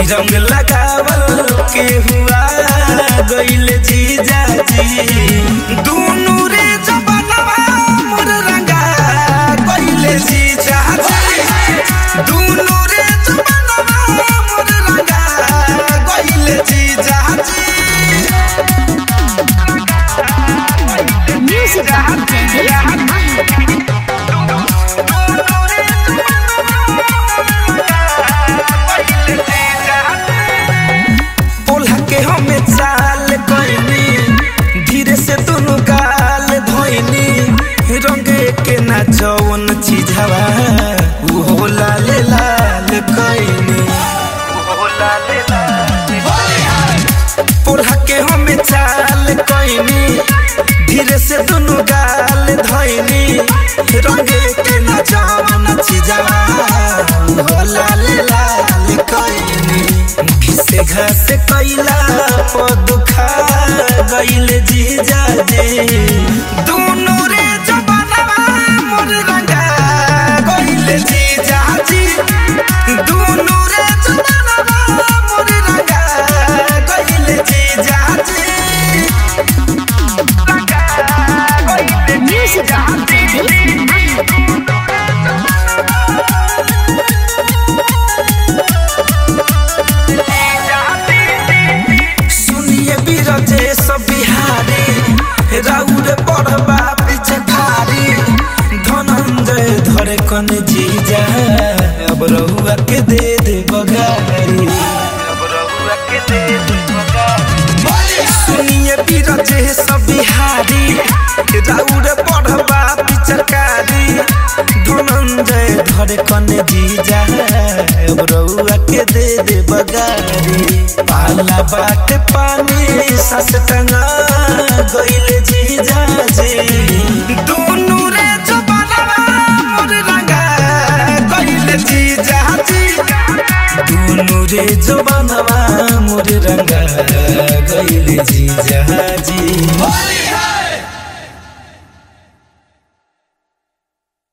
रंग लगावल के हुआ गइल जीजा जी दुनु रे जबनवा मोर रंगा गइल जीजा जी दुनु रे जबनवा मोर रंगा गइल जीजा जी Music by DJ बोला के हमें चाल कइनी धीरे से दोनों गाल धोइनी रंगे के ना जवन चीजवा उ हो लाल लाल कइनी बोला के हमें चाल कइनी धीरे से दोनों गाल धोइनी रंगे के ना जवन चीजवा उ हो लाल लाल कइनी घिसे घास कैला पदुखा गइल जीजा जे दुनु रे जबनवा मोर रंगा गइल जीजा जी दुनु रे जबनवा मोर रंगा गइल जीजा जी Music by DJ सुनिए बीरजे सब बिहारी राउर पढ़बा पिछखारी धनंजय धरे कन जीजा अब रहुआ के दे दे बगारी अब रहुआ के दे दे बगारी सुनिए बीरजे सब बिहारी राउर पढ़बा पिछखारी धनंजय धरे कन जीजा अब रहुआ के दे दे बगारी पाला बाटे पानी सस टंगा गइल जीजा जी दुनु रे जबनवा मोर रंगा गइल जीजा जी दुनु रे जबनवा मोर रंगा गइल जीजा